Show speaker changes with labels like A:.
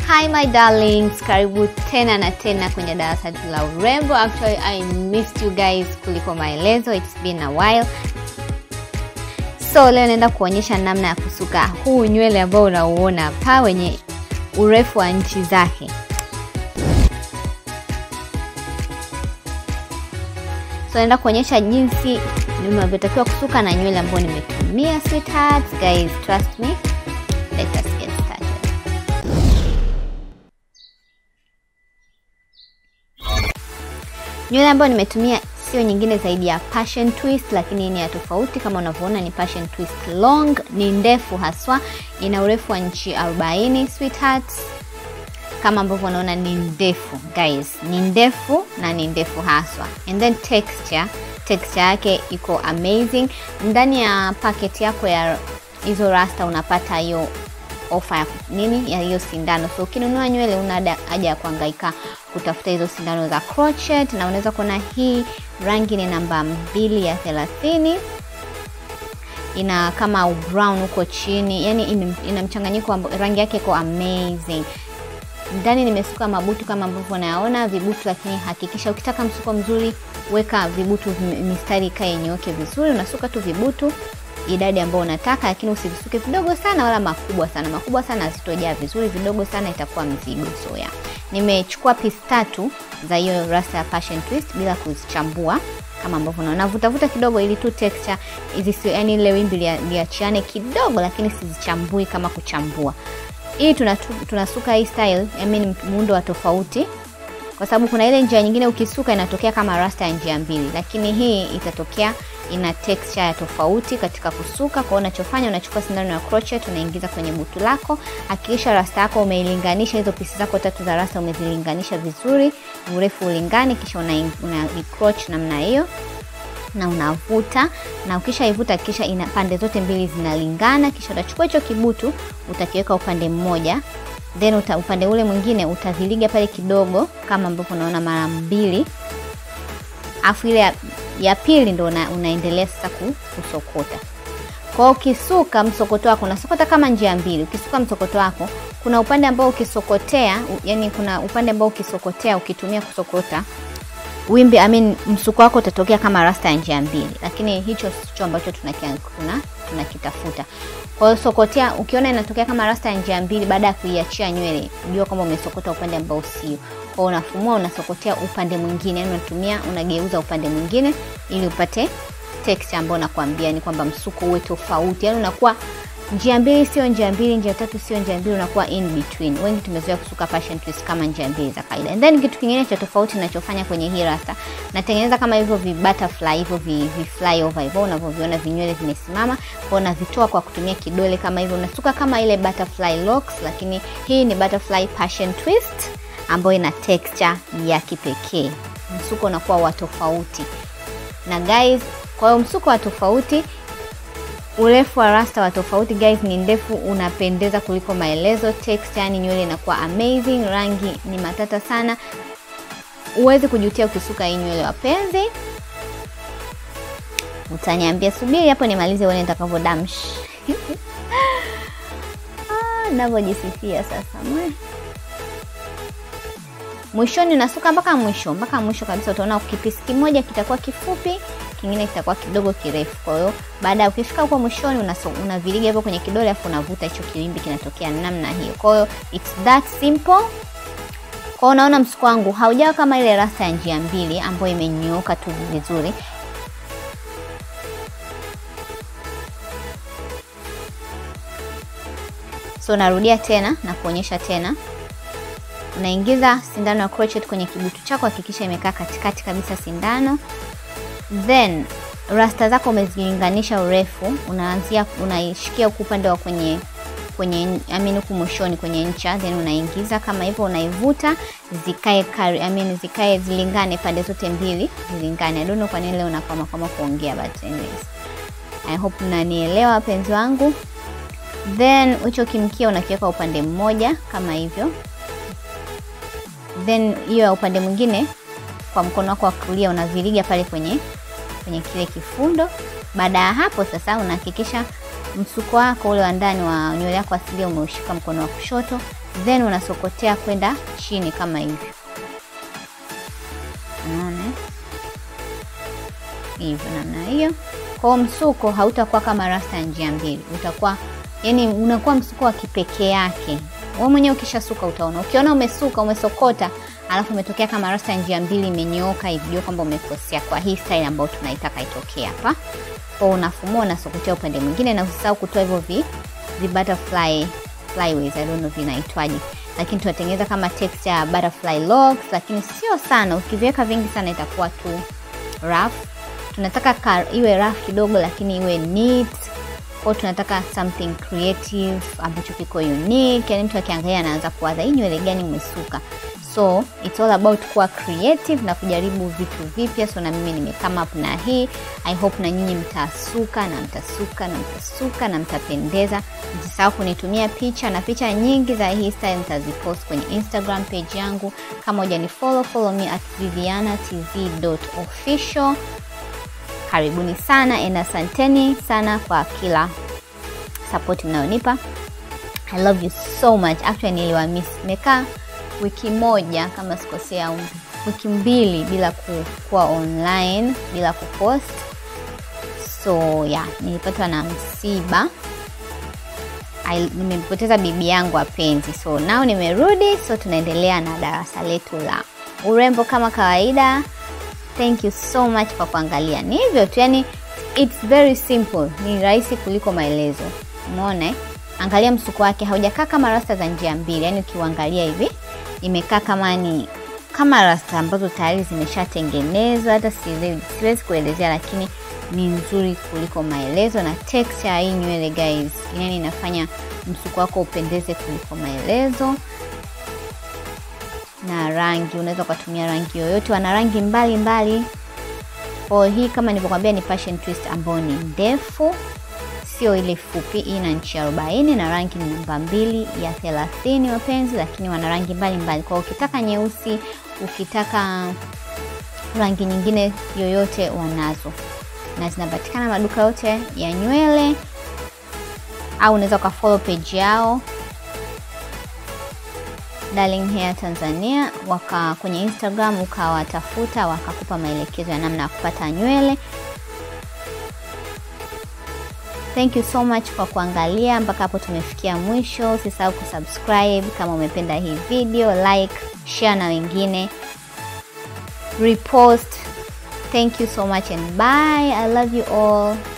A: Hi my darlings, karibu tena na tena kwenye darasa letu la urembo. Actually I missed you guys kuliko maelezo, it's been a while. So leo naenda kuonyesha namna ya kusuka huu nywele ambao unauona hapa wenye urefu wa nchi zake. So naenda kuonyesha jinsi unavyotakiwa kusuka na nywele ambayo nimetumia sweethearts. Guys, trust me. Let us get started. Nywele ambayo nimetumia sio nyingine zaidi ya passion twist, lakini ni ya tofauti. Kama unavyoona ni passion twist long, ni ndefu haswa, ina urefu wa inchi 40 sweethearts. Kama ambavyo unaona ni ndefu guys, ni ndefu na ni ndefu haswa, and then texture, texture yake iko amazing. Ndani ya packet yako ya hizo rasta unapata hiyo ofa ya nini ya hiyo sindano. So ukinunua nywele una haja ya kuhangaika kutafuta hizo sindano za crochet, na unaweza kuona hii rangi ni namba mbili ya thelathini ina kama brown huko chini, yani ina mchanganyiko, rangi yake iko amazing. Ndani nimesuka mabutu kama ambavyo unayaona vibutu, lakini hakikisha ukitaka msuko mzuri weka vibutu mistari ikae nyooke vizuri. Unasuka tu vibutu idadi ambayo unataka, lakini usivisuke vidogo sana wala makubwa sana. Makubwa sana hazitojaa vizuri, vidogo sana itakuwa mzigo. So ya nimechukua pisi tatu za hiyo rasta ya passion twist bila kuzichambua kama ambavyo unaona, navutavuta kidogo ili tu texture hizi, yani ile wimbi liachiane kidogo, lakini sizichambui kama kuchambua. Hii tunasuka hii style, I mean muundo wa tofauti kwa sababu kuna ile njia nyingine ukisuka inatokea kama rasta ya njia mbili, lakini hii itatokea ina texture ya tofauti katika kusuka. Kwa unachofanya unachukua sindano ya crochet unaingiza kwenye butu lako. Hakikisha rasta yako umeilinganisha, hizo pisi zako tatu za rasta umezilinganisha vizuri, urefu ulingane, kisha una, una crochet namna hiyo na unavuta, na ukishaivuta hakikisha ina pande zote mbili zinalingana, kisha utachukua hicho kibutu utakiweka upande mmoja then uta, upande ule mwingine utaviliga pale kidogo kama ambavyo unaona mara mbili, afu ile ya, ya pili ndo una, unaendelea sasa kusokota. Kwa hiyo ukisuka msokoto wako unasokota kama njia mbili. Ukisuka msokoto wako kuna upande ambao ukisokotea, yani kuna upande ambao ukisokotea ukitumia kusokota wimbi I mean, msuko wako utatokea kama rasta ya njia mbili, lakini hicho sicho ambacho tunakitafuta tuna kwa hiyo sokotea, ukiona inatokea kama rasta ya njia mbili, baada ya kuiachia nywele, unajua kwamba umesokota upande ambao sio. Kwa hiyo unafumua, unasokotea upande mwingine, yani unatumia, unageuza upande mwingine ili upate texture ambayo nakwambia ni kwamba msuko uwe tofauti, yani unakuwa njia mbili sio njia mbili, njia tatu sio njia mbili, unakuwa in between. Wengi tumezoea kusuka passion twist kama njia mbili za kawaida. And then kitu kingine cha tofauti ninachofanya kwenye hii rasta, natengeneza kama hivyo vi butterfly hivyo vi, vi fly over hivyo unavyoviona vinywele vimesimama, kwa navitoa kwa kutumia kidole kama hivyo, unasuka kama ile butterfly locks, lakini hii ni butterfly passion twist ambayo ina texture ya kipekee. Msuko unakuwa wa tofauti na guys, kwa hiyo msuko wa tofauti urefu wa rasta wa tofauti guys, ni ndefu, unapendeza kuliko maelezo. Texture yani nywele inakuwa amazing, rangi ni matata sana, uwezi kujutia ukisuka hii nywele wapenzi. Utaniambia subiri hapo nimalize uone nitakavyo damsh ah, navyojisifia sasa mwe mwishoni unasuka mpaka mwisho mpaka mwisho kabisa, utaona kipisi kimoja kitakuwa kifupi, kingine kitakuwa kidogo kirefu. Kwa hiyo baada ya ukifika huko mwishoni, unaviliga hivyo kwenye kidole, afu unavuta hicho kiwimbi, kinatokea namna hiyo. Kwa hiyo it's that simple. Kwa unaona msuko wangu haujawa kama ile rasta ya njia mbili ambayo imenyooka tu vizuri. So narudia tena na kuonyesha tena unaingiza sindano ya crochet kwenye kibutu chako, hakikisha imekaa katikati kabisa sindano, then rasta zako umezilinganisha urefu, unaanzia unaishikia huku upande wa kwenye kwenye I mean huku mwishoni kwenye ncha, then unaingiza kama hivyo, unaivuta zikae kari, I mean zikae zilingane pande zote mbili zilingane. I don't know kwa nini leo nakama kama kuongea, but anyways I hope mnanielewa wapenzi wangu. Then hicho kimkia unakiweka upande mmoja kama hivyo then hiyo ya upande mwingine kwa mkono wako wa kulia unaviliga pale kwenye kwenye kile kifundo. Baada ya hapo sasa, unahakikisha msuko wako ule wa ndani wa nywele yako asilia umeushika mkono wa kushoto, then unasokotea kwenda chini kama hivi unaona hivyo namna hiyo kwao msuko hautakuwa kama rasta ya njia mbili utakuwa yani unakuwa msuko wa kipekee yake wewe mwenyewe ukishasuka utaona ukiona umesuka umesokota alafu umetokea kama rasta ya njia mbili imenyooka hivi jua kwamba umekosea kwa hii style ambayo tunaitaka itokee hapa kwao unafumua unasokotea upande mwingine na usisahau kutoa hivyo vi, vi butterfly flyways, I don't know vinaitwaje lakini tunatengeneza kama texture ya butterfly locks lakini sio sana ukiviweka vingi sana itakuwa tu rough tunataka ka, iwe rough kidogo lakini iwe neat kwao tunataka something creative ambacho kiko unique yani mtu akiangalia anaanza kuwaza hii nywele gani umesuka so it's all about kuwa creative na kujaribu vitu vipya so na mimi nimecome up na hii i hope na nyinyi mtasuka na mtasuka na mtasuka na mtapendeza msisahau kunitumia picha na picha nyingi za hii style nitazipost kwenye instagram page yangu kama hujani follow follow me at vivianatv.official karibuni sana and asanteni sana kwa kila support mnayonipa i love you so much actually niliwamiss nimekaa wiki moja kama sikosea au wiki mbili bila kuwa online bila kupost so ya yeah, nilipatwa na msiba nimempoteza bibi yangu wapenzi so nao nimerudi so tunaendelea na darasa letu la urembo kama kawaida thank you so much kwa kuangalia ni hivyo tu yani its very simple ni rahisi kuliko maelezo umeona angalia msuko wake haujakaa kama rasta za njia mbili yani ukiuangalia hivi imekaa kama ni kama rasta ambazo tayari zimeshatengenezwa hata siwezi kuelezea lakini ni nzuri kuliko maelezo na texture ya hii nywele guys yani inafanya msuko wako upendeze kuliko maelezo na rangi unaweza ukatumia rangi yoyote wana rangi mbalimbali kwa hii kama nilivyokwambia ni passion twist ambayo ni ndefu sio ile fupi hii na nchi arobaini na rangi ni namba mbili ya thelathini wapenzi lakini wana rangi mbalimbali kwao ukitaka nyeusi ukitaka rangi nyingine yoyote wanazo na zinapatikana maduka yote ya nywele au unaweza ukafollow page yao Darling Hair Tanzania waka kwenye Instagram ukawatafuta wakakupa maelekezo ya namna ya kupata nywele. Thank you so much kwa kuangalia mpaka hapo tumefikia mwisho. Usisahau kusubscribe kama umependa hii video, like, share na wengine, repost. Thank you so much and bye. I love you all.